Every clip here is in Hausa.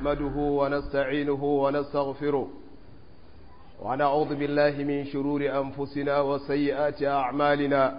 نحمده ونستعينه ونستغفره ونعوذ بالله من شرور أنفسنا وسيئات أعمالنا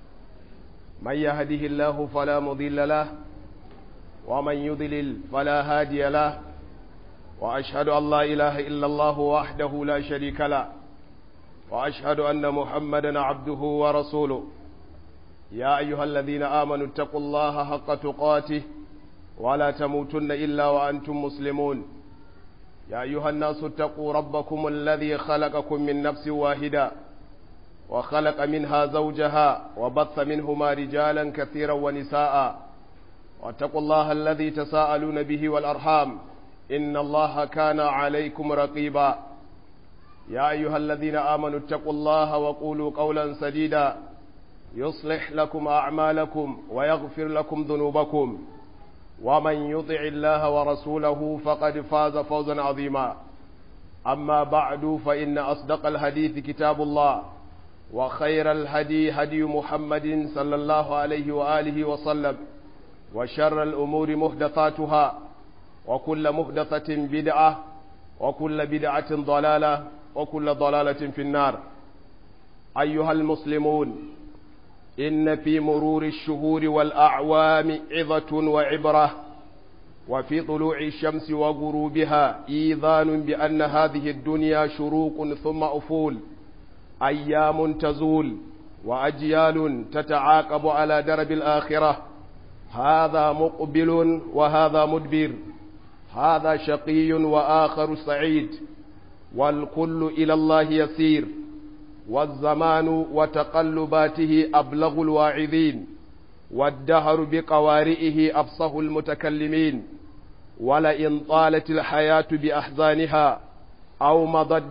من يهده الله فلا مضل له ومن يضلل فلا هادي له وأشهد أن لا إله إلا الله وحده لا شريك له وأشهد أن محمدا عبده ورسوله يا أيها الذين آمنوا اتقوا الله حق تقاته ولا تموتن إلا وأنتم مسلمون يا أيها الناس اتقوا ربكم الذي خلقكم من نفس واحدة وخلق منها زوجها وبث منهما رجالا كثيرا ونساء واتقوا الله الذي تساءلون به والأرحام إن الله كان عليكم رقيبا يا أيها الذين آمنوا اتقوا الله وقولوا قولا سديدا يصلح لكم أعمالكم ويغفر لكم ذنوبكم ومن يطع الله ورسوله فقد فاز فوزا عظيما أما بعد فإن أصدق الحديث كتاب الله وخير الهدي هدي محمد صلى الله عليه وآله وسلم وشر الأمور محدثاتها وكل محدثة بدعة وكل بدعة ضلالة وكل ضلالة في النار أيها المسلمون إن في مرور الشهور والأعوام عظة وعبرة وفي طلوع الشمس وغروبها إيذان بأن هذه الدنيا شروق ثم أفول أيام تزول وأجيال تتعاقب على درب الآخرة هذا مقبل وهذا مدبر هذا شقي وآخر سعيد والكل إلى الله يسير والزمان وتقلباته أبلغ الواعظين والدهر بقوارئه أفصح المتكلمين ولئن طالت الحياة بأحزانها أو مضت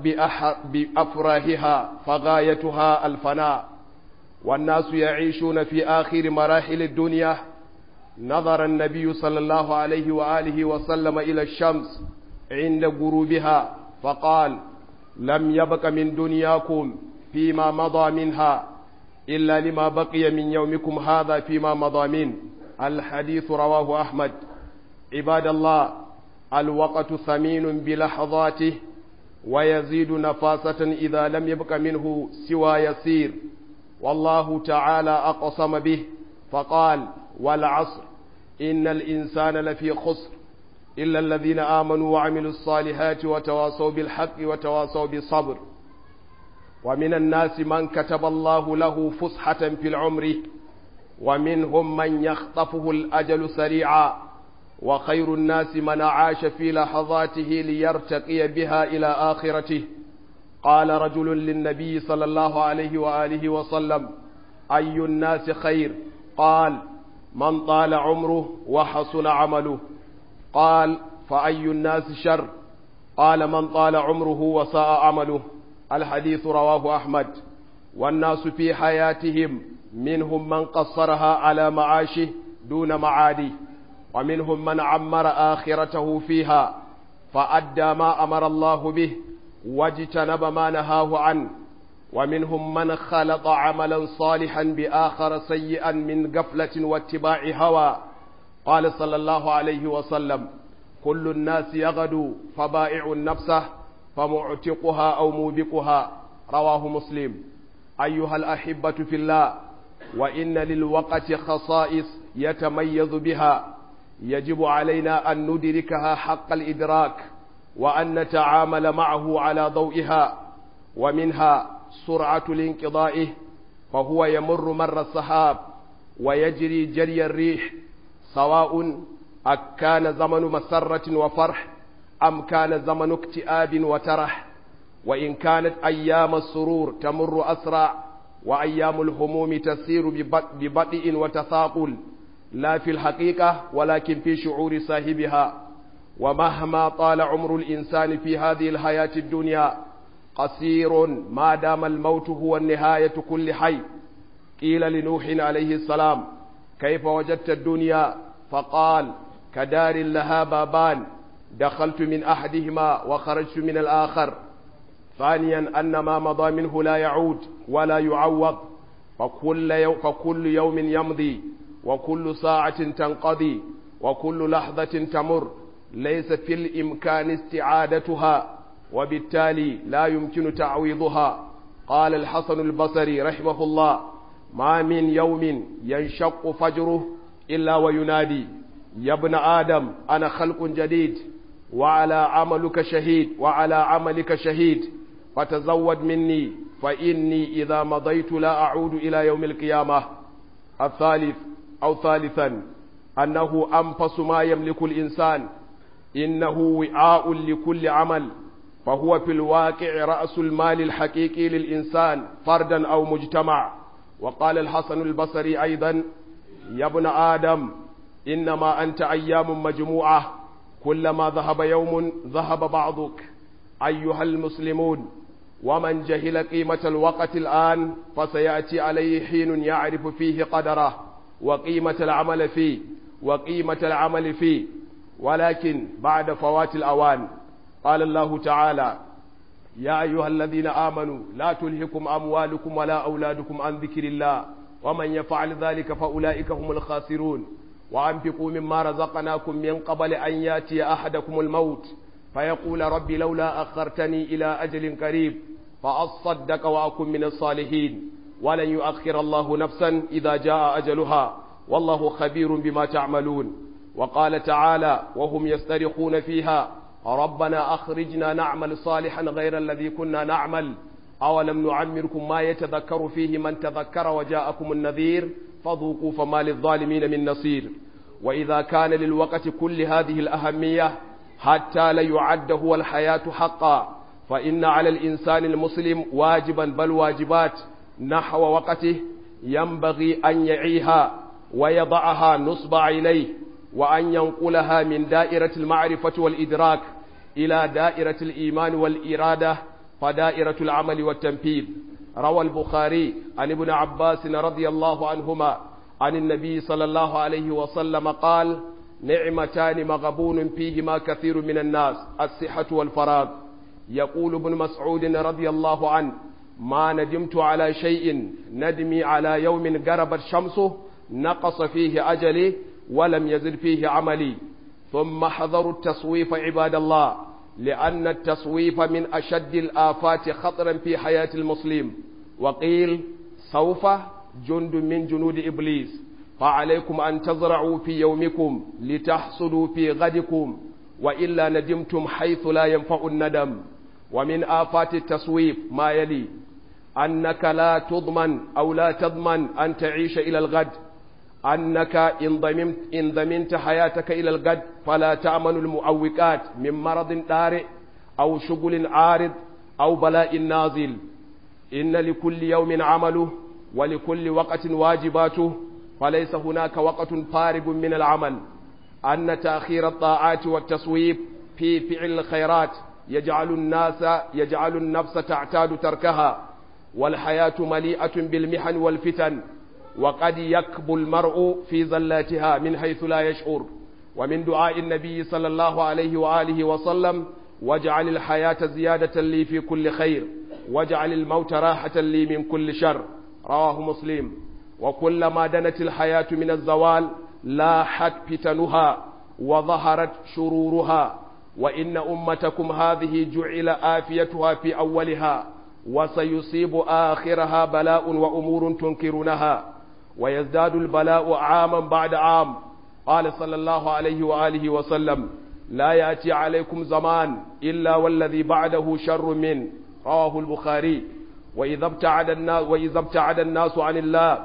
بأفراهها فغايتها الفناء والناس يعيشون في آخر مراحل الدنيا نظر النبي صلى الله عليه وآله وسلم إلى الشمس عند غروبها فقال لم يبق من دنياكم فيما مضى منها إلا لما بقي من يومكم هذا فيما مضى من الحديث رواه أحمد عباد الله الوقت ثمين بلحظاته ويزيد نفاسة إذا لم يبق منه سوى يسير والله تعالى أقسم به فقال والعصر إن الإنسان لفي خسر إلا الذين آمنوا وعملوا الصالحات وتواصوا بالحق وتواصوا بالصبر ومن الناس من كتب الله له فسحة في العمر ومنهم من يخطفه الأجل سريعا وخير الناس من عاش في لحظاته ليرتقي بها إلى آخرته قال رجل للنبي صلى الله عليه وآله وسلم أي الناس خير قال من طال عمره وحسن عمله قال فأي الناس شر قال من طال عمره وساء عمله الحديث رواه أحمد والناس في حياتهم منهم من قصرها على معاشه دون معادي ومنهم من عمر آخرته فيها فأدى ما أمر الله به واجتنب ما نهاه عنه ومنهم من خلط عملا صالحا بآخر سيئا من غفلة واتباع هوى قال صلى الله عليه وسلم كل الناس يغدو فبائع نفسه فمعتقها أو موبقها رواه مسلم أيها الأحبة في الله وإن للوقت خصائص يتميز بها يجب علينا أن ندركها حق الإدراك وأن نتعامل معه على ضوئها ومنها سرعة الانقضاء فهو يمر مر السحاب ويجري جري الريح سواء أكان زمن مسرة وفرح أم كان زمن اكتئاب وترح وإن كانت أيام السرور تمر أسرع وأيام الهموم تسير ببطء وتثاقل لا في الحقيقة ولكن في شعور صاحبها ومهما طال عمر الإنسان في هذه الحياة الدنيا قصير ما دام الموت هو النهاية كل حي قيل لنوح عليه السلام كيف وجدت الدنيا فقال كدار لها بابان دخلت من أحدهما وخرجت من الآخر ثانيا أن ما مضى منه لا يعود ولا يعوض فكل, يوم فكل يوم يمضي وكل ساعة تنقضي وكل لحظة تمر ليس في الإمكان استعادتها وبالتالي لا يمكن تعويضها قال الحسن البصري رحمه الله ما من يوم ينشق فجره إلا وينادي يا ابن آدم أنا خلق جديد وعلى عملك شهيد وعلى عملك شهيد فتزود مني فإني إذا مضيت لا أعود إلى يوم القيامة الثالث أو ثالثا أنه أنفس ما يملك الإنسان إنه وعاء لكل عمل فهو في الواقع رأس المال الحقيقي للإنسان فردا أو مجتمع وقال الحسن البصري أيضا يا ابن آدم إنما أنت أيام مجموعة كلما ذهب يوم ذهب بعضك أيها المسلمون ومن جهل قيمة الوقت الآن فسيأتي عليه حين يعرف فيه قدره وقيمة العمل فيه وقيمة العمل فيه ولكن بعد فوات الأوان قال الله تعالى يا أيها الذين آمنوا لا تلهكم أموالكم ولا أولادكم عن ذكر الله ومن يفعل ذلك فأولئك هم الخاسرون وأنفقوا مما رزقناكم من قبل أن ياتي أحدكم الموت فيقول رب لولا أخرتني إلى أجل قريب فأصدق وأكن من الصالحين ولن يؤخر الله نفسا إذا جاء أجلها والله خبير بما تعملون وقال تعالى وهم يسترخون فيها ربنا أخرجنا نعمل صالحا غير الذي كنا نعمل أولم نعمركم ما يتذكر فيه من تذكر وجاءكم النذير فذوقوا فما للظالمين من نصير وإذا كان للوقت كل هذه الأهمية حتى ليعد هو الحياة حقا فإن على الإنسان المسلم واجبا بل واجبات نحو وقته ينبغي أن يعيها ويضعها نصب عينيه وأن ينقلها من دائرة المعرفة والإدراك إلى دائرة الإيمان والإرادة فدائرة العمل والتنفيذ روى البخاري عن ابن عباس رضي الله عنهما عن النبي صلى الله عليه وسلم قال نعمتان مغبون فيهما كثير من الناس الصحة والفراغ يقول ابن مسعود رضي الله عنه ما ندمت على شيء ندمي على يوم غربت شمسه نقص فيه أجلي ولم يزل فيه عملي ثم حذروا التصويف عباد الله لأن التصويف من أشد الآفات خطرا في حياة المسلم وقيل سوف جند من جنود إبليس فعليكم أن تزرعوا في يومكم لتحصدوا في غدكم وإلا ندمتم حيث لا ينفع الندم ومن آفات التصويف ما يلي أنك لا تضمن أو لا تضمن أن تعيش إلى الغد أنك إن ضمنت, إن ضمنت حياتك إلى الغد فلا تأمن المعوقات من مرض طارئ أو شغل عارض أو بلاء نازل إن لكل يوم عمله ولكل وقت واجباته فليس هناك وقت فارغ من العمل أن تأخير الطاعات والتصويب في فعل الخيرات يجعل الناس يجعل النفس تعتاد تركها والحياة مليئة بالمحن والفتن وقد يكب المرء في زلاتها من حيث لا يشعر ومن دعاء النبي صلى الله عليه وآله وسلم واجعل الحياة زيادة لي في كل خير واجعل الموت راحة لي من كل شر رواه مسلم وكلما دنت الحياة من الزوال لاحت فتنها وظهرت شرورها وإن أمتكم هذه جعل آفيتها في أولها وسيصيب آخرها بلاء وأمور تنكرونها ويزداد البلاء عاما بعد عام قال صلى الله عليه وآله وسلم لا يأتي عليكم زمان إلا والذي بعده شر من رواه البخاري وإذا ابتعد الناس وإذا ابتعد الناس عن الله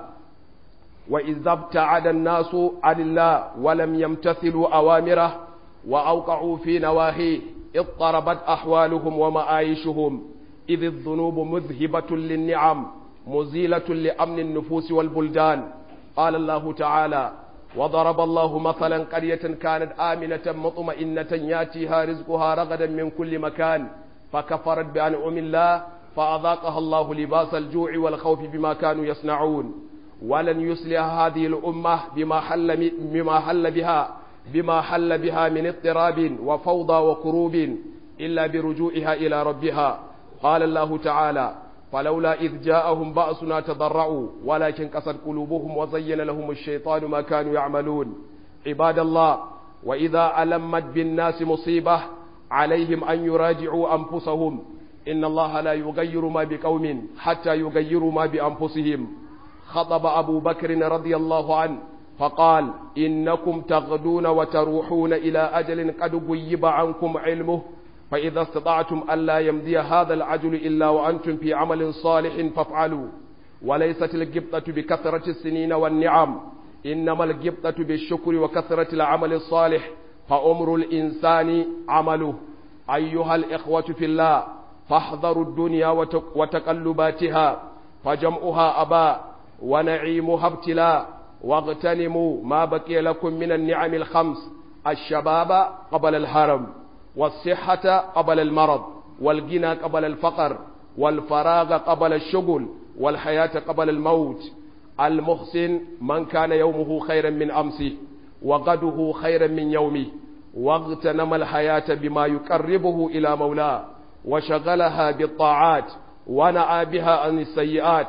وإذا ابتعد الناس عن الله ولم يمتثلوا أوامره وأوقعوا في نواهيه اضطربت أحوالهم ومعايشهم إذ الذنوب مذهبة للنعم مزيلة لأمن النفوس والبلدان قال الله تعالى وضرب الله مثلا قرية كانت آمنة مطمئنة ياتيها رزقها رغدا من كل مكان فكفرت بأنعم الله فأذاقها الله لباس الجوع والخوف بما كانوا يصنعون ولن يصلح هذه الأمة بما حل, بما حل بها بما حل بها من اضطراب وفوضى وكروب إلا برجوعها إلى ربها قال الله تعالى فلولا إذ جاءهم بأسنا تضرعوا ولكن قست قلوبهم وزين لهم الشيطان ما كانوا يعملون عباد الله وإذا ألمت بالناس مصيبة عليهم أن يراجعوا أنفسهم إن الله لا يغير ما بقوم حتى يغيروا ما بأنفسهم خطب أبو بكر رضي الله عنه فقال إنكم تغدون وتروحون إلى أجل قد غيب عنكم علمه فإذا استطعتم ألا يمضي هذا العجل إلا وأنتم في عمل صالح فافعلوا وليست الجبطة بكثرة السنين والنعم إنما الجبطة بالشكر وكثرة العمل الصالح فأمر الإنسان عمله أيها الإخوة في الله فاحذروا الدنيا وتقلباتها فجمعها أباء ونعيمها ابتلاء واغتنموا ما بقي لكم من النعم الخمس الشباب قبل الهرم والصحة قبل المرض والغنى قبل الفقر والفراغ قبل الشغل والحياة قبل الموت المحسن من كان يومه خيرا من أمسه وغده خيرا من يومه واغتنم الحياة بما يقربه إلى مولاه وشغلها بالطاعات ونأى بها عن السيئات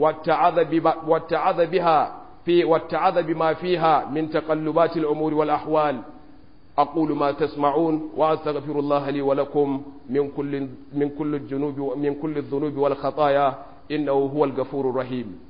واتعظ بها في واتعظ بما فيها من تقلبات الأمور والأحوال أقول ما تسمعون وأستغفر الله لي ولكم من كل من كل الذنوب من كل الذنوب والخطايا إنه هو الغفور الرحيم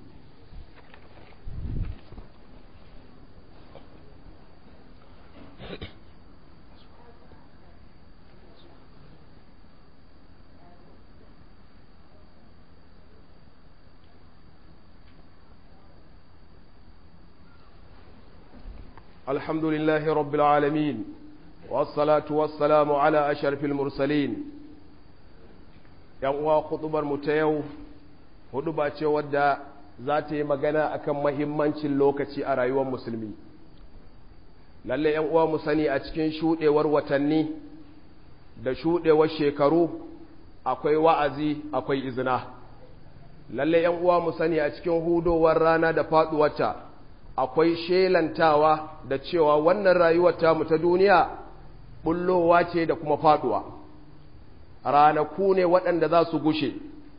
الحمد لله رب العالمين والصلاة والسلام على أشرف المرسلين uwa khutubar mu ta yau huduba ce wadda za ta yi magana akan mahimmancin lokaci a rayuwar musulmi lalle yan uwa mu sani a cikin shudewar watanni da shudewar shekaru akwai wa'azi akwai izina lalle yan uwa mu sani a cikin hudowar rana da faduwarta akwai shelantawa da cewa wannan rayuwar tamu ta duniya bullowa ce da kuma faduwa ranaku ne waɗanda za su gushe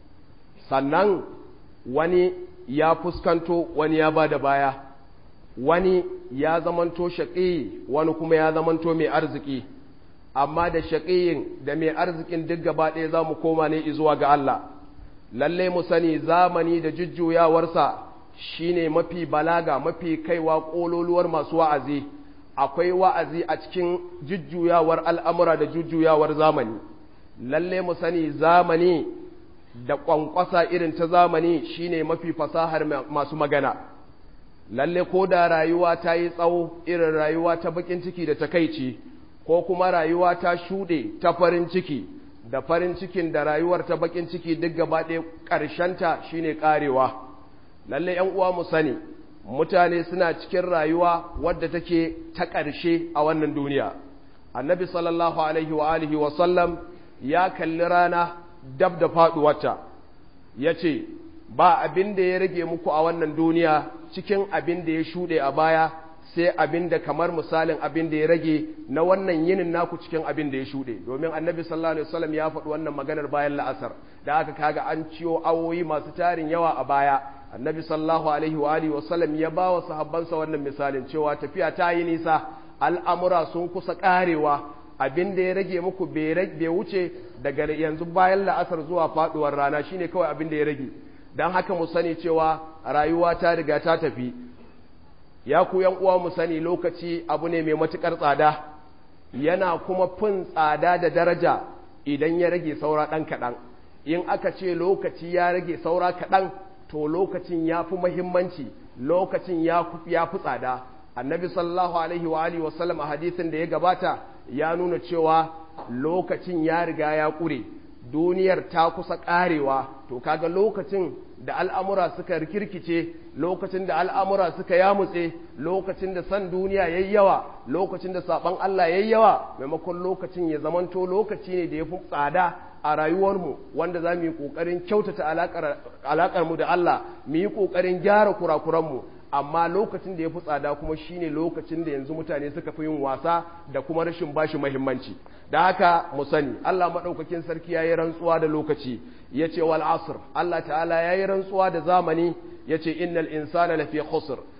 sannan wani ya fuskanto wani ya ba da baya wani ya zamanto shaƙi wani kuma ya zamanto mai arziki amma da shaƙiyin da mai arzikin duk gaba ɗaya za mu koma ne zuwa ga Allah lalle mu sani zamani da jujjuyawarsa shine mafi balaga mafi kaiwa ƙololuwar masu wa'azi akwai wa'azi a cikin jujjuyawar al'amura da jujjuyawar zamani lalle mu sani zamani da ƙwanƙwasa irin ta zamani shine mafi fasahar masu magana lalle ko da rayuwa ta yi tsawo irin rayuwa ta bakin ciki da takaici ko kuma rayuwa ta shuɗe ta farin ciki da farin cikin da rayuwar ta bakin ciki duk gaba ɗaya ƙarshenta shine ƙarewa lalle ‘yan uwa mu sani mutane suna cikin rayuwa wadda take ta ƙarshe a wannan duniya annabi sallallahu alaihi wa alihi wa sallam ya kalli rana dab da faɗuwarta ya ce ba abin da ya rage muku a wannan duniya cikin abin da ya shuɗe a baya sai abin da kamar misalin abin da ya rage na wannan yinin naku cikin abin da ya shuɗe domin annabi sallallahu alaihi wasallam ya faɗi wannan maganar bayan la'asar da aka kaga an ciyo awoyi masu tarin yawa a baya annabi sallallahu alaihi wa alihi wasallam ya ba wa sahabbansa wannan misalin cewa tafiya ta yi nisa al'amura sun kusa karewa abin da ya rage muku bai wuce daga yanzu bayan la'asar zuwa faduwar rana shine kawai abin da ya rage don haka mu sani cewa rayuwa ta riga ta tafi ya ku yan uwa mu sani lokaci abu ne mai matukar tsada yana kuma fin tsada da daraja idan ya rage saura ɗan kaɗan in aka ce lokaci ya rage saura kaɗan to lokacin ya fi mahimmanci lokacin ya fi tsada annabi sallallahu alaihi wa alihi wasallam a hadisin da ya gabata ya nuna cewa lokacin ya riga ya ƙure duniyar ta kusa ƙarewa to kaga lokacin da al'amura suka rikirkice lokacin da al'amura suka yamutse lokacin da san duniya yayi yawa lokacin da saban Allah yayi yawa maimakon lokacin ya zamanto lokaci ne da ya fi tsada a rayuwarmu wanda za mu yi ƙoƙarin kyautata alaƙarmu da Allah mu yi ƙoƙarin gyara kurakuranmu amma lokacin da ya fi tsada kuma shine lokacin da yanzu mutane suka fi yin wasa da kuma rashin bashi mahimmanci da haka mu sani Allah maɗaukakin sarki ya yi rantsuwa da lokaci ya ce wal asr Allah ta'ala ya yi rantsuwa da zamani ya ce innal insana lafi khusr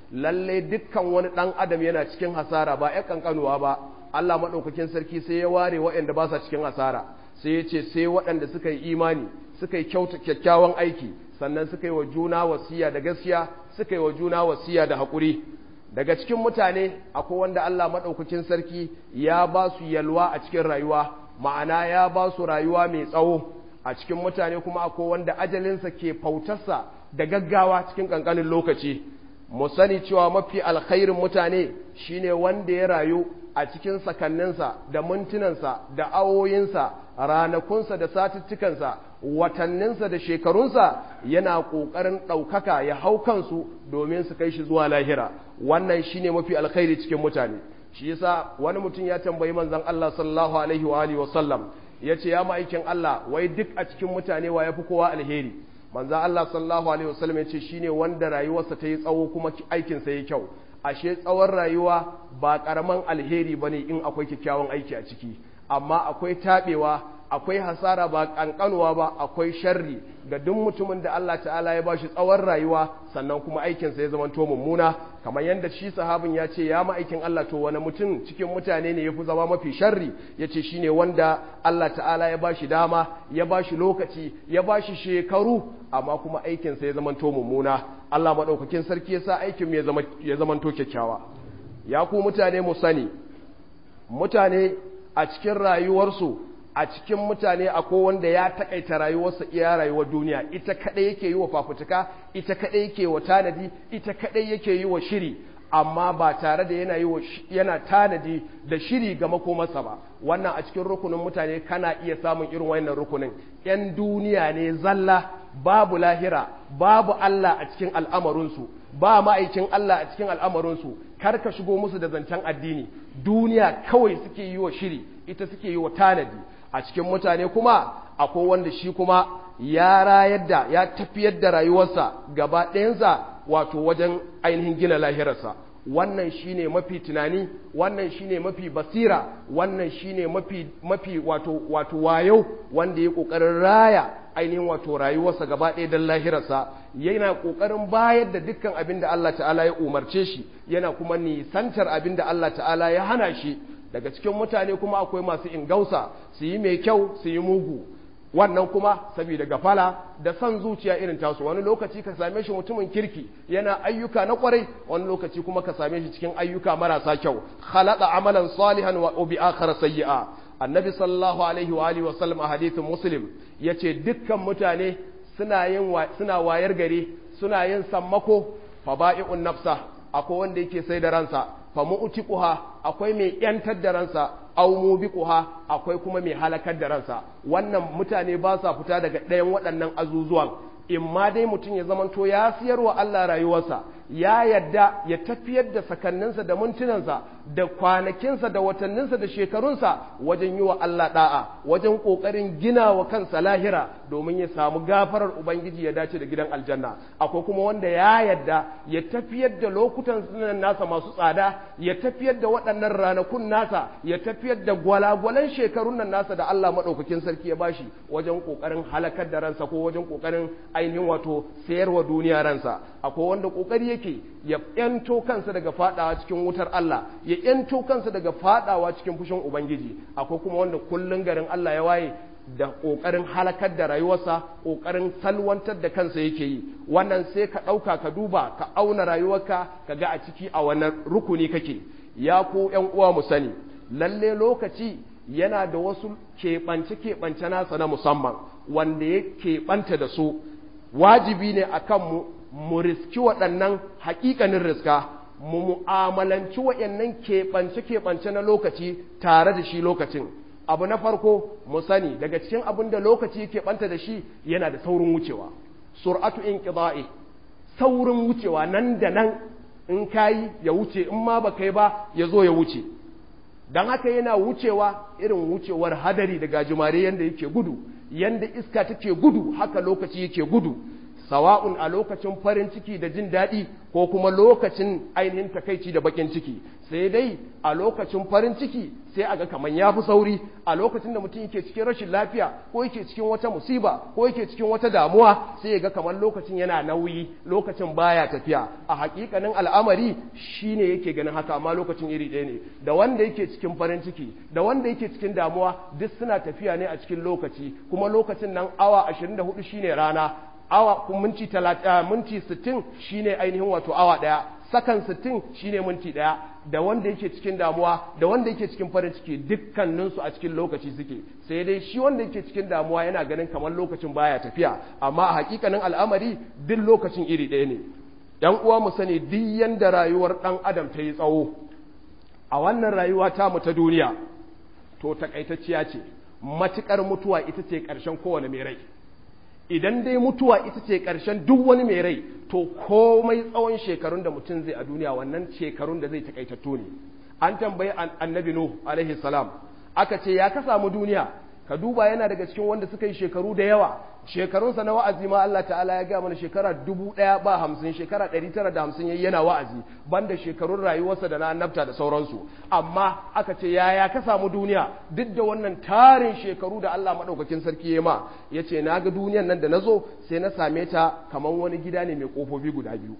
lalle dukkan wani ɗan adam yana cikin hasara ba ya kankanuwa ba Allah maɗaukakin sarki sai ya ware waɗanda ba sa cikin hasara sai ya ce sai waɗanda suka yi imani suka yi kyakkyawan aiki sannan suka yi wa juna wasiya da gaskiya suka yi wa juna wasiya da haƙuri daga cikin mutane akwai wanda Allah maɗaukakin sarki ya ba su yalwa a cikin rayuwa ma'ana ya ba su rayuwa mai tsawo a cikin mutane kuma akwai wanda ajalinsa ke fautarsa da gaggawa cikin ƙanƙanin lokaci mu sani cewa mafi alkhairin mutane shine wanda ya rayu a cikin sakanninsa da mintunansa da awoyinsa ranakunsa da satuttukansa watanninsa da shekarunsa yana ƙoƙarin ɗaukaka ya hau kansu domin su kai shi zuwa lahira wannan shine mafi alkhairi cikin mutane shi yasa wani mutum ya tambayi manzon Allah sallallahu alaihi wa alihi wasallam yace ya ma'aikin Allah wai duk a cikin mutane wa yafi kowa alheri manzon Allah sallallahu alaihi wasallam yace shine wanda rayuwarsa ta yi tsawo kuma aikin sa yi kyau ashe tsawon rayuwa ba karaman alheri bane in akwai kyakkyawan aiki a ciki amma akwai tabewa akwai hasara ba kankanuwa ba akwai sharri ga duk mutumin da Allah ta'ala ya bashi tsawon rayuwa sannan kuma aikinsa ya zamanto mummuna kamar yadda shi sahabin ya ce ya ma'aikin Allah to wani mutum cikin mutane ne ya fi zama mafi sharri ya ce shi ne wanda Allah ta'ala ya bashi dama ya bashi lokaci ya bashi shekaru amma kuma aikinsa ya zamanto mummuna Allah maɗaukakin sarki ya sa aikin ya zamanto kyakkyawa ya ku mutane mu sani mutane a cikin rayuwarsu a cikin mutane akwai wanda ya takaita rayuwarsa iya rayuwar duniya ita kadai yake yi wa fafutuka ita kadai yake wa tanadi ita kadai yake yi wa shiri amma ba tare da yana yi yana tanadi da shiri ga makomarsa ba wannan a cikin rukunin mutane kana iya samun irin wannan rukunin yan duniya ne zalla babu lahira babu Allah a cikin al'amarinsu ba ma'aikin Allah a cikin al'amarinsu kar ka shigo musu da zancen addini duniya kawai suke yi wa shiri ita suke yi wa tanadi a cikin mutane kuma akwai wanda shi kuma ya rayar da ya tafiyar da rayuwarsa gaba ɗayansa wato wajen ainihin gina lahirarsa wannan shine mafi tunani wannan shine mafi basira wannan shine mafi mafi wato wato wayo wanda ya kokarin raya ainihin wato rayuwarsa gaba ɗaya don lahirarsa yana kokarin bayar da dukkan abin da Allah ta'ala ya umarce shi yana kuma nisantar abin da Allah ta'ala ya hana shi daga cikin mutane kuma akwai masu ingausa su yi mai kyau su yi mugu wannan kuma saboda gafala da son zuciya irin tasu wani lokaci ka same shi mutumin kirki yana ayyuka na kwarai wani lokaci kuma ka same shi cikin ayyuka marasa kyau khalaqa amalan salihan wa bi akhara sayyi'a annabi sallallahu alaihi wa alihi wa sallam a hadithin muslim yace dukkan mutane suna yin suna wayar gari suna yin sammako faba'i'un nafsa akwai wanda yake sai da ransa fa mu'tiquha akwai mai yantar da ransa aw mubiquha akwai kuma mai halakar da ransa wannan mutane ba sa fita daga ɗayan waɗannan azuzuwan in ma dai mutum ya zamanto ya siyar wa Allah rayuwarsa ya yadda ya tafiyar da sakanninsa da mintunansa da kwanakinsa da watanninsa da shekarunsa wajen yi wa Allah da'a wajen ƙoƙarin gina wa kansa lahira domin ya samu gafarar Ubangiji ya dace da gidan aljanna akwai kuma wanda ya yadda ya tafiyar da lokutan sunan nasa masu tsada ya tafiyar da waɗannan ranakun nasa ya tafiyar da gwalagwalan shekarun nan nasa da Allah maɗaukakin sarki ya bashi wajen ƙoƙarin halakar da ransa ko wajen ƙoƙarin ainihin wato sayarwa duniya ransa akwai wanda ƙoƙari yake ya ‘yanto kansa daga fadawa cikin wutar Allah ya ‘yanto kansa daga fadawa cikin fushin Ubangiji akwai kuma wanda kullum garin Allah ya waye da ƙoƙarin halakar da rayuwarsa ƙoƙarin salwantar da kansa yake yi wannan sai ka ɗauka ka duba ka auna rayuwarka ka ga a ciki a wannan rukuni kake ya ko ‘yan uwa mu sani lalle lokaci yana da wasu keɓance-keɓance nasa na musamman wanda ya keɓanta da su wajibi ne a kanmu mu riski waɗannan haƙiƙanin riska mu mu'amalanci waɗannan keɓance-keɓance na lokaci tare da shi lokacin abu na farko mu sani daga cikin abin da lokaci keɓanta da shi yana da saurin wucewa sur'atu in saurin wucewa nan da nan in kayi ya wuce in ma ba kai ba ya zo ya wuce don haka yana wucewa irin wucewar hadari da gajimare yadda yake gudu yadda iska take gudu haka lokaci yake gudu sawa'un a lokacin farin ciki da jin daɗi ko kuma lokacin ainihin takaici da bakin ciki sai dai a lokacin farin ciki sai a ga kamar ya fi sauri a lokacin da mutum yake cikin rashin lafiya ko yake cikin wata musiba ko yake cikin wata damuwa sai ya ga kamar lokacin yana nauyi lokacin baya tafiya a hakikanin al'amari shine yake ganin haka amma lokacin iri ɗaya ne da wanda yake cikin farin ciki da wanda yake cikin damuwa duk suna tafiya ne a cikin lokaci kuma lokacin nan awa 24 shine rana awa minti 30 minti 60 shine ainihin wato awa daya sakan 60 shine minti daya da wanda yake cikin damuwa da wanda yake cikin farin ciki dukkaninsu a cikin lokaci suke sai dai shi wanda yake cikin damuwa yana ganin kamar lokacin baya tafiya amma a hakikanin al'amari duk lokacin iri ɗaya ne yan uwa mu sani duk yanda rayuwar ɗan adam ta yi tsawo a wannan rayuwa ta mu ta duniya to takaitacciya ce matukar mutuwa ita ce ƙarshen kowane mai rai idan dai mutuwa ita ce ƙarshen duk wani mai rai to komai tsawon shekarun da mutum zai a duniya wannan shekarun da zai takaitattu ne an tambayi annabi nuh alaihi salam aka ce ya ka samu duniya ka duba yana daga cikin wanda suka yi shekaru da yawa shekarunsa na wa'azi ma Allah ta'ala ya gaya mana shekara dubu ɗaya ba hamsin shekara ɗari tara da hamsin yayi yana wa'azi banda shekarun rayuwarsa da na annabta da sauransu amma aka ce yaya ka samu duniya duk da wannan tarin shekaru da Allah maɗaukakin sarki ya ma ya ce na ga duniyan nan da na zo sai na same ta kamar wani gida ne mai ƙofofi guda biyu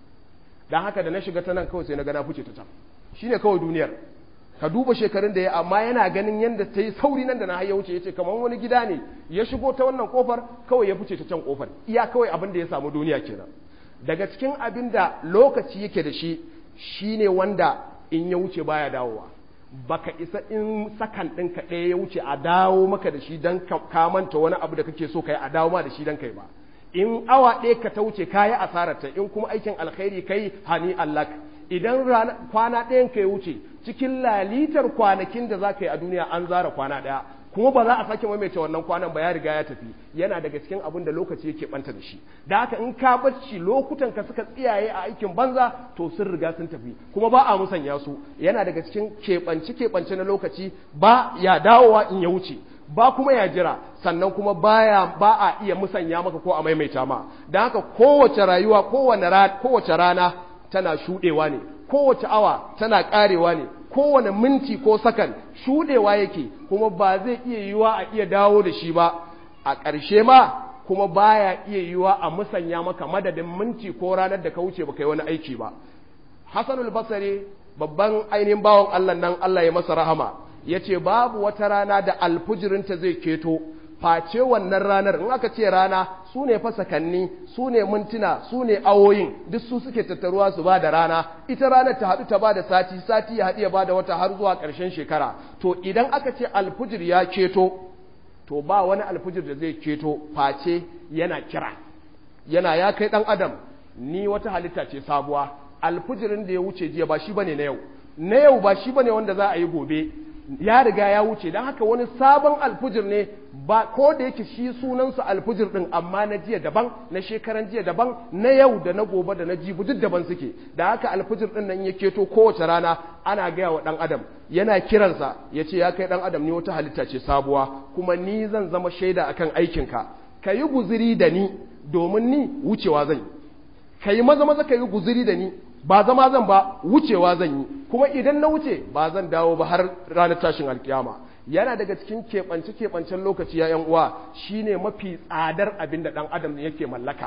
don haka da na shiga ta nan kawai sai na ga na fice ta can shine kawai duniyar ka duba shekarun da ya amma yana ganin yadda ta yi sauri nan da na ya wuce ya ce kamar wani gida ne ya shigo ta wannan kofar kawai ya fice ta can kofar iya kawai abin da ya samu duniya kenan daga cikin abin da lokaci yake da shi shine wanda in ya wuce baya dawowa baka isa in sakan ɗinka ɗaya ya wuce a dawo maka da shi don ka manta wani abu da kake so kai a dawo ma da shi don kai ba in awa ɗaya ka ta wuce ka yi asararta in kuma aikin alkhairi kai hani allak idan kwana ɗayan ka ya wuce cikin lalitar kwanakin da za ka yi a duniya an zara kwana ɗaya kuma ba za a sake maimaita wannan kwanan ba ya riga ya tafi yana daga cikin abin da lokaci yake banta da shi da haka in ka bacci lokutan ka suka tsiyaye a aikin banza to sun riga sun tafi kuma ba a musanya su yana daga cikin keɓance keɓance na lokaci ba ya dawowa in ya wuce ba kuma ya jira sannan kuma baya ba a iya musanya maka ko a maimaita ma da haka kowace rayuwa kowace rana tana shuɗewa ne kowace awa tana ƙarewa ne kowane minti ko sakan shuɗewa yake kuma ba zai iya yiwa a iya dawo da shi ba a ƙarshe ma kuma baya iya yiwa a musanya maka madadin minti ko ranar da ka wuce baka yi wani aiki ba hasanul basari babban ainihin bawan Allah nan Allah ya masa rahama ya ce babu wata rana da alfujirinta zai keto face wannan ranar in aka ce rana su ne fasakanni su ne mintuna su ne awoyin duk su suke tattaruwa su ba da rana ita ranar ta haɗu ta ba da sati sati ya haɗu ya ba da wata har zuwa ƙarshen shekara to idan aka ce alfujir ya keto to ba wani alfujir da zai keto face yana kira yana ya kai ɗan adam ni wata halitta ce sabuwa alfujirin da ya wuce jiya ba shi bane na yau na yau ba shi bane wanda za a yi gobe ya riga ya wuce don haka wani sabon alfujir ne ba ko da yake shi sunansa alfujir din amma na jiya daban na shekaran jiya daban na yau da na gobe da na jibi duk daban suke da haka alfujir din nan ya keto kowace rana ana gaya wa dan adam yana kiransa ya ce ya kai dan adam ni wata halitta ce sabuwa kuma ni zan zama shaida akan aikinka ka yi guziri da ni domin ni wucewa zan yi ka yi maza maza ka yi guziri da ni ba zama zan ba wucewa zan yi kuma idan na wuce ba zan dawo ba har ranar tashin alkiyama yana daga cikin keɓance keɓancen lokaci ya uwa shine mafi tsadar abin da ɗan adam yake mallaka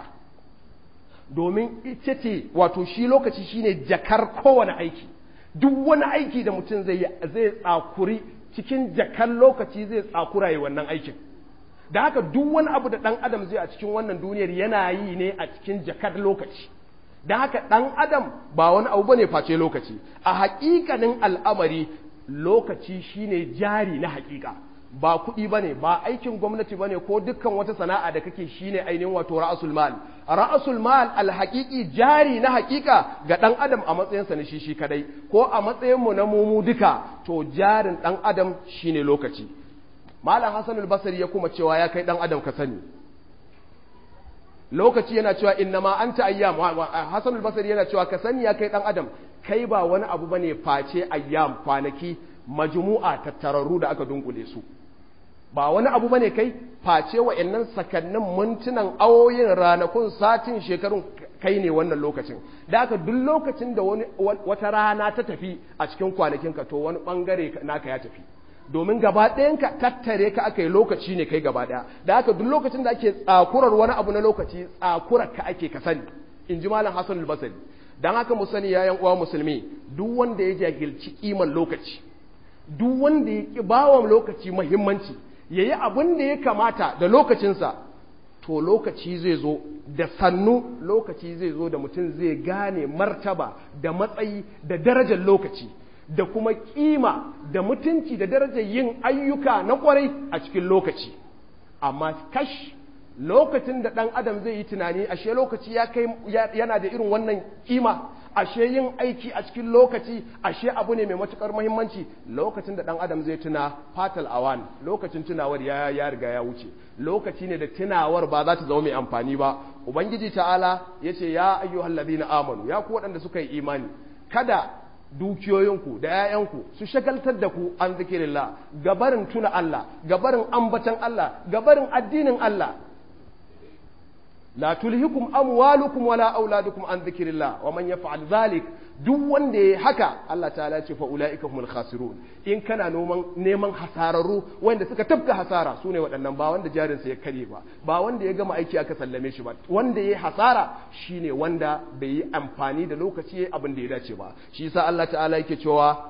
domin ita ce wato shi lokaci shine jakar kowane aiki duk wani aiki da mutum zai yi zai tsakuri cikin jakar lokaci zai tsakura yi wannan aikin da haka duk wani abu da ɗan adam zai a cikin wannan duniyar yana yi ne a cikin jakar lokaci da haka ɗan adam ba wani abu bane face lokaci a haƙiƙanin al'amari lokaci shine jari na haƙiƙa ba kuɗi bane ba aikin gwamnati bane ko dukkan wata sana'a da kake shine ainihin wato ra'asul mal ra'asul mal alhaqiqi jari na haƙiƙa ga ɗan adam a matsayinsa na shi shi kadai ko a matsayin mu na mumu duka to jarin ɗan adam shine lokaci malam hasan al-basri ya kuma cewa ya kai ɗan adam ka sani lokaci yana cewa inna ma anta ayyam Hassan al-Basri yana cewa ka sani ya kai dan adam kai ba wani abu bane face ayyam kwanaki majmu'a tattararru da aka dunkule su ba wani abu bane kai face wa'annan sakannin mintunan awoyin ranakun satin shekarun kai ne wannan lokacin da haka duk lokacin da wani wata rana ta tafi a cikin kwanakinka to wani bangare naka ya tafi domin gaba ɗayanka tattare ka aka yi lokaci ne kai gaba ɗaya da haka duk lokacin da ake tsakurar wani abu na lokaci tsakurar ka ake ka sani in ji malam hassan albasari don haka mu sani yayan uwa musulmi duk wanda ya jahilci kiman lokaci duk wanda ya ki bawa lokaci muhimmanci ya yi abin da ya kamata da lokacinsa to lokaci zai zo da sannu lokaci zai zo da mutum zai gane martaba da matsayi da darajar lokaci da kuma kima da mutunci da darajar yin ayyuka na kwarai a cikin lokaci amma kash lokacin da ɗan adam zai yi tunani ashe lokaci ya kai yana da irin wannan kima ashe yin aiki a cikin lokaci ashe abu ne mai matukar muhimmanci lokacin da ɗan adam zai tuna fatal awan lokacin tunawar ya ya riga ya wuce lokaci ne da tunawar ba za ta zama mai amfani ba ubangiji ta'ala yace ya ayyuhal ladina amanu ya ku waɗanda suka yi imani kada dukiyoyinku da ‘ya'yanku su shagaltar da ku an zikirillah gabarin tuna Allah gabarin ambatan Allah gabarin addinin Allah la tulhikum amwalukum wala auladukum an zikirillah wa man yaf'al zalik duk wanda yayi haka Allah ta'ala ce fa ulaika humul khasirun in kana noman neman hasararru wanda suka tafka hasara sune waɗannan ba wanda jarin sa ya kare ba ba wanda ya gama aiki aka sallame shi ba wanda yayi hasara shine wanda bai yi amfani da lokaci abin da ya dace ba shi yasa Allah ta'ala yake cewa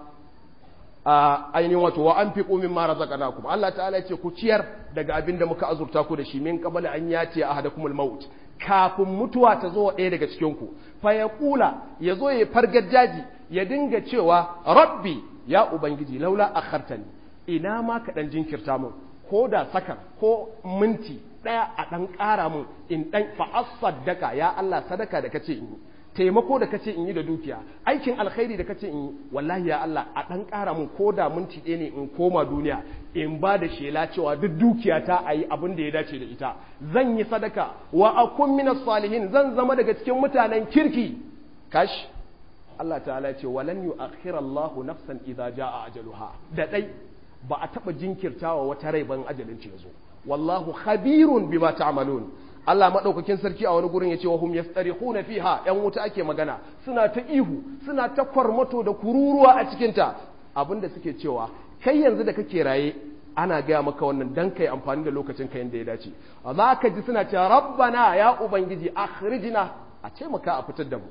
a ainihin wato wa an fi ƙumin mara razaqnakum Allah ta'ala ce ku ciyar daga abin da muka azurta ku da shi min qabla an yati ahadakumul maut kafin mutuwa ta zo ɗaya daga cikin ku fa yaqula yazo ya fargar jaji ya dinga cewa rabbi ya ubangiji laula akhartani ina ma ka dan jinkirta mun ko da sakan ko minti ɗaya a ɗan ƙara mun in ɗan fa asaddaka ya Allah sadaka da kace in yi taimako da kace in yi da dukiya aikin alkhairi da kace in yi wallahi ya Allah a dan ƙara mun ko da minti ɗaya ne in koma duniya in ba da shela cewa duk dukiya ta ayi abin da ya dace da ita zan yi sadaka wa akun minas salihin zan zama daga cikin mutanen kirki kash Allah ta'ala ce walan yu'akhkhira Allahu nafsan idza jaa ajaluha da dai ba a taba jinkirtawa wata rai ban ajalin ce yazo wallahu khabirun bima ta'malun Allah maɗaukakin sarki a wani gurin ya ce wa hum yastarikhuna fiha ‘yan wuta ake magana suna ta ihu suna ta kwarmato da kururuwa a cikinta abinda suke cewa kai yanzu da kake raye ana gaya maka wannan dan kai amfani da lokacin ka yanda ya dace za ka ji suna cewa rabbana ya ubangiji akhrijna a ce maka a fitar da mu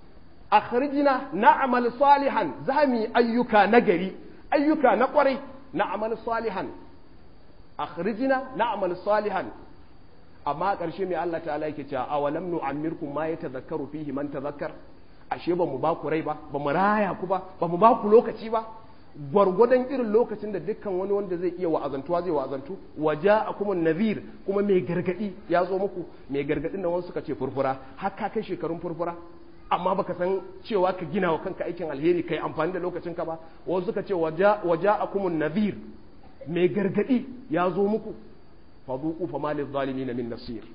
akhrijna na'mal salihan za mu yi ayyuka nagari ayyuka na kwarai na'mal salihan akhrijna na'mal salihan amma a ƙarshe mai Allah ta'ala yake cewa awalam nu'ammirkum ma yatazakkaru fihi man tazakkar ashe ba mu ba ku rai ba ba mu raya ku ba ba mu ba ku lokaci ba gwargwadon irin lokacin da dukkan wani wanda zai iya wa'azantuwa zai wa'azantu waja'akum nadhir kuma mai gargadi ya zo muku mai gargadin nan wasu suka ce furfura har ka kai shekarun furfura amma baka san cewa ka gina wa kanka aikin alheri kai amfani da lokacin ka ba wasu suka ce waja'akum nadhir mai gargadi ya zo muku faduku fa malil zalimin min nasir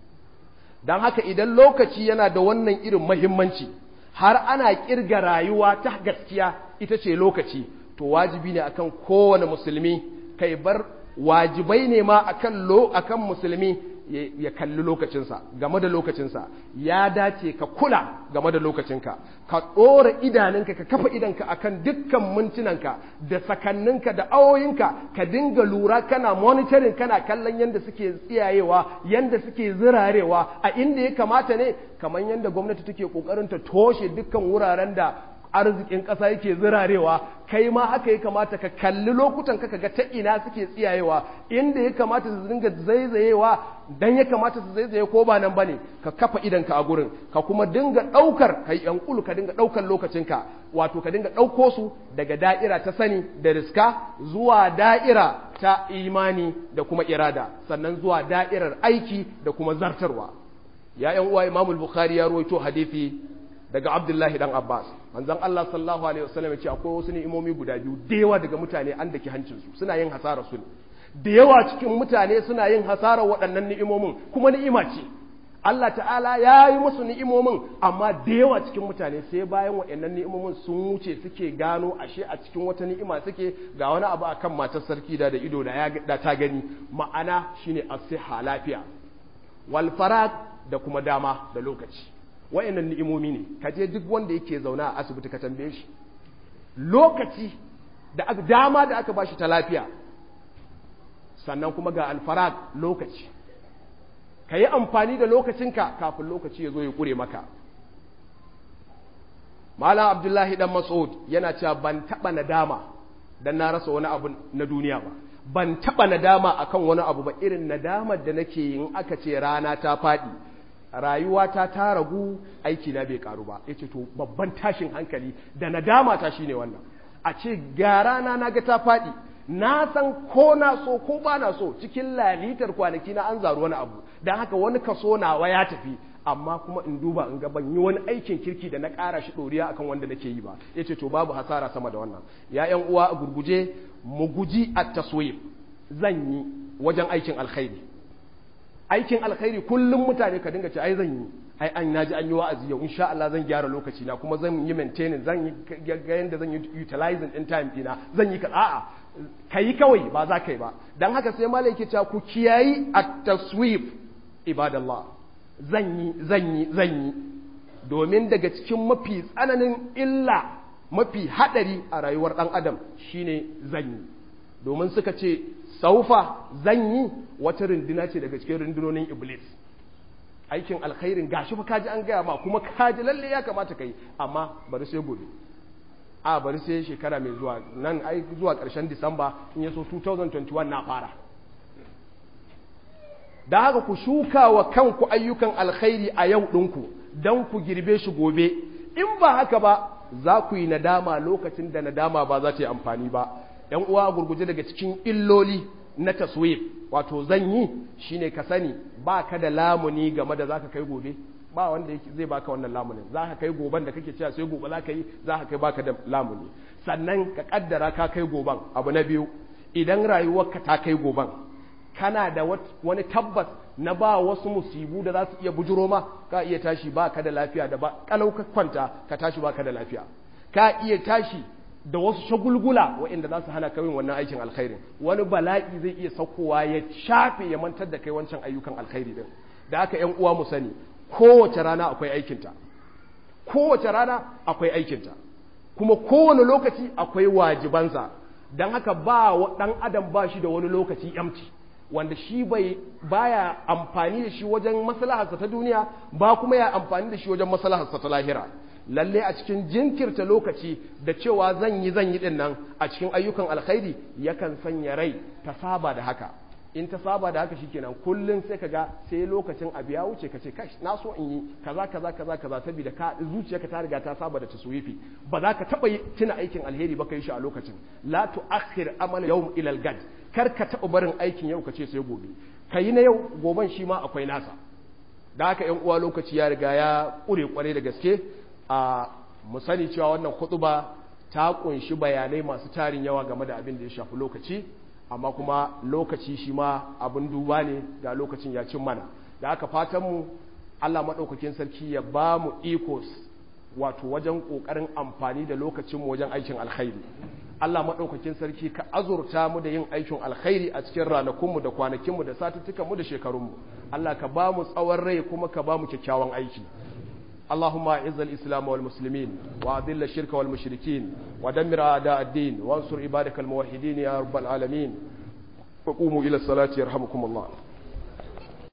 dan haka idan lokaci yana da wannan irin muhimmanci har ana kirga rayuwa ta gaskiya ita ce lokaci to wajibi ne akan kowane musulmi kai bar wajibai ne ma akan lo akan musulmi ya kalli lokacinsa game da lokacinsa ya dace ka kula game da lokacinka ka ɗora idanunka ka kafa idanka akan dukkan mintunanka da sakanninka da awoyinka ka dinga lura kana monitoring kana kallon yadda suke tsiyayewa yadda suke zirarewa a inda ya kamata ne kamar yadda gwamnati take kokarin ta toshe dukkan wuraren da arzikin ƙasa yake zirarewa kai ma haka ya kamata ka kalli lokutan ka ga ta ina suke tsiyayewa inda ya kamata su dinga zaizayewa dan ya kamata su zaizaye ko ba nan bane ka kafa idan ka a gurin ka kuma dinga daukar kai yankulu ka dinga daukar lokacin ka wato ka dinga dauko su daga da'ira ta sani da riska zuwa da'ira ta imani da kuma irada sannan zuwa da'irar aiki da kuma zartarwa ya yan uwa Imam Bukhari ya rawaito hadisi daga Abdullahi dan Abbas manzon Allah sallallahu alaihi wasallam ya ce akwai wasu ni'imomi guda biyu da yawa daga mutane an daki hancin su suna yin hasara su ne da yawa cikin mutane suna yin hasara waɗannan ni'imomin kuma ni'ima ce Allah ta'ala ya yi musu ni'imomin amma da yawa cikin mutane sai bayan waɗannan ni'imomin sun wuce suke gano ashe a cikin wata ni'ima suke ga wani abu akan matar sarki da da ido da da ta gani ma'ana shine as-siha lafiya wal farag da kuma dama da lokaci waɗannan ni'imomi ne kaje duk wanda yake zauna a asibiti ka tambaye shi lokaci da dama da aka bashi ta lafiya sannan kuma ga alfarag lokaci ka yi amfani da lokacinka kafin lokaci ya zo ya ƙure maka malam abdullahi dan mas'ud yana cewa ban taɓa nadama dan na rasa wani abu na duniya ba ban taɓa nadama akan wani abu ba irin nadamar da nake yin aka ce rana ta faɗi rayuwata ta ragu aiki na bai karu ba yace to babban tashin hankali da nadama ta shine wannan a ce ga rana na ga ta faɗi na san ko na so ko ba na so cikin lalitar kwanaki na an zaru wani abu don haka wani kaso nawa ya tafi amma kuma in duba in ga ban yi wani aikin kirki da na ƙara shi ɗoriya akan wanda nake yi ba ya ce to babu hasara sama da wannan ya ƴan uwa a gurguje mu guji a taswif zan yi wajen aikin alkhairi aikin alkhairi kullum mutane ka dinga ce ai zan yi ai an naji an yi wa'azi yau insha Allah zan gyara lokaci na kuma zan yi maintaining zan yi ga yanda zan yi utilizing in time dina zan yi ka a'a kai kawai ba za ka yi ba dan haka sai malai yake cewa ku kiyayi at-taswif ibadallah zan yi zan yi zan yi domin daga cikin mafi tsananin illa mafi hadari a rayuwar dan adam shine zan yi domin suka ce saufa zan yi wata runduna ce daga cikin rundunonin iblis aikin alkhairin gashi fa kaji an gaya ma kuma kaji lalle ya kamata kai amma bari sai gobe a bari sai shekara mai zuwa nan ai zuwa ƙarshen disamba in yaso 2021 na fara da haka ku shuka wa kanku ayyukan alkhairi a yau ɗinku don ku girbe shi gobe in ba haka ba za ku yi nadama lokacin da nadama ba za ta yi amfani ba ‘yan uwa gurguje daga cikin illoli na taswif wato zan yi shine ka sani ba ka da lamuni game da za ka kai gobe ba wanda zai baka wannan lamunin za ka kai goban da kake cewa sai gobe za ka yi za ka kai baka da lamuni sannan ka kaddara ka kai goban abu na biyu idan rayuwarka ta kai goban kana da wani tabbas na ba wasu musibu da za su iya bujuro ma ka iya tashi ba ka da lafiya da ba kalau ka kwanta ka tashi ba ka da lafiya ka iya tashi da wasu shagulgula waɗanda za su hana ka yin wannan aikin alkhairin wani bala'i zai iya saukowa ya shafe ya mantar da kai wancan ayyukan alkhairi din da aka yan uwa mu sani kowace rana akwai aikinta kowace rana akwai aikinta kuma kowane lokaci akwai wajibansa don haka ba ɗan adam ba shi da wani lokaci yamci wanda shi bai baya amfani da shi wajen maslaharsa ta duniya ba kuma ya amfani da shi wajen maslaharsa ta lahira lalle a cikin jinkirta lokaci da cewa zan yi zan yi din nan a cikin ayyukan alkhairi yakan sanya rai ta saba da haka in ta saba da haka shikenan kullun sai kaga sai lokacin abu ya wuce kace kash na so in yi kaza kaza kaza kaza saboda ka zuciyarka ta riga ta saba da taswifi ba za ka taba tuna aikin alheri ba kai shi a lokacin la tuakhir amal yawm ila al-gad kar ka taba barin aikin yau kace sai gobe kai na yau goban shi ma akwai nasa da haka yan uwa lokaci ya riga ya kure kware da gaske a mu sani cewa wannan khutba ta kunshi bayanai masu tarin yawa game da abin da ya shafi lokaci amma kuma lokaci shi ma abin duba ne da lokacin ya cin mana da aka fatan mu Allah maɗaukakin sarki ya ba mu iko wato wajen ƙoƙarin amfani da lokacinmu wajen aikin alkhairi Allah maɗaukakin sarki ka azurta mu da yin aikin alkhairi a cikin ranakunmu da kwanakinmu da satuttukanmu da shekarunmu Allah ka ba mu tsawon rai kuma ka ba mu kyakkyawan aiki اللهم اعز الإسلام والمسلمين وأذل الشرك والمشركين ودمر أعداء الدين وانصر عبادك الموحدين يا رب العالمين وقوموا إلى الصلاة يرحمكم الله